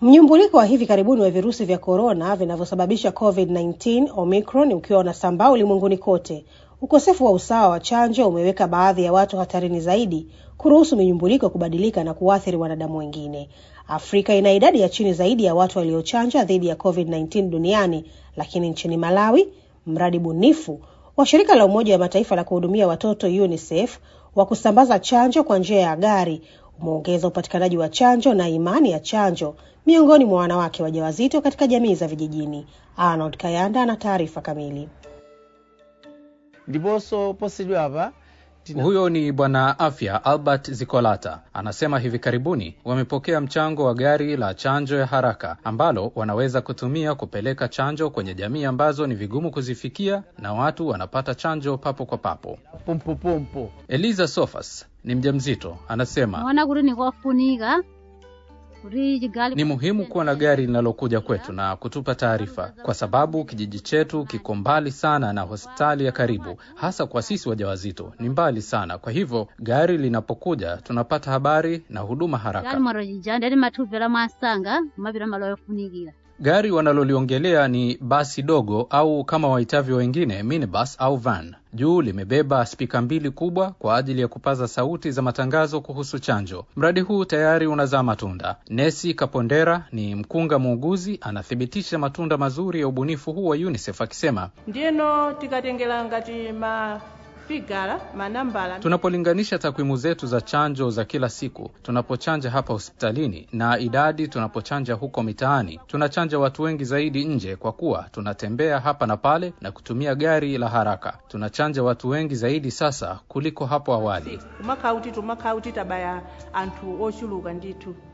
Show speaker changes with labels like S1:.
S1: Mnyumbuliko wa hivi karibuni wa virusi vya korona vinavyosababisha COVID-19 Omicron ukiwa unasambaa ulimwenguni kote, ukosefu wa usawa wa chanjo umeweka baadhi ya watu hatarini zaidi kuruhusu minyumbuliko kubadilika na kuathiri wanadamu wengine. Afrika ina idadi ya chini zaidi ya watu waliochanja dhidi ya COVID-19 duniani, lakini nchini Malawi, mradi bunifu wa shirika la Umoja wa Mataifa la kuhudumia watoto UNICEF wa kusambaza chanjo kwa njia ya gari umeongeza upatikanaji wa chanjo na imani ya chanjo miongoni mwa wanawake wajawazito katika jamii za vijijini. Arnold Kayanda ana taarifa kamili.
S2: ndiponso posachedwa apa tina-
S3: Huyo ni Bwana Afya Albert Zikolata. Anasema hivi karibuni wamepokea mchango wa gari la chanjo ya haraka ambalo wanaweza kutumia kupeleka chanjo kwenye jamii ambazo ni vigumu kuzifikia na watu wanapata chanjo papo kwa papo.
S2: pompopompo
S3: Eliza Sofas ni mjamzito, anasema
S4: naona kuti nikofunika kuti chigali
S3: ni muhimu kuwa na gari linalokuja kwetu na kutupa taarifa, kwa sababu kijiji chetu kiko mbali sana na hospitali ya karibu, hasa kwa sisi wajawazito ni mbali sana. Kwa hivyo gari linapokuja tunapata habari na huduma
S4: gali
S3: haraka.
S4: mwaro chija ndeti mathupela mwasanga mapita malo yofunikira
S3: Gari wanaloliongelea ni basi dogo au kama waitavyo wengine minibus au van. Juu limebeba spika mbili kubwa kwa ajili ya kupaza sauti za matangazo kuhusu chanjo. Mradi huu tayari unazaa matunda. Nesi Kapondera ni mkunga muuguzi, anathibitisha matunda mazuri ya ubunifu huu wa UNICEF akisema,
S5: ndiyeno tikatengera ngati mafigara manambala
S3: tunapolinganisha takwimu zetu za chanjo za kila siku, tunapochanja hapa hospitalini na idadi tunapochanja huko mitaani, tunachanja watu wengi zaidi nje, kwa kuwa tunatembea hapa na pale na kutumia gari la haraka. Tunachanja watu wengi zaidi sasa kuliko hapo awali.
S5: kumakhala kuti tumakhala kuti tabaya anthu ochuluka ndithu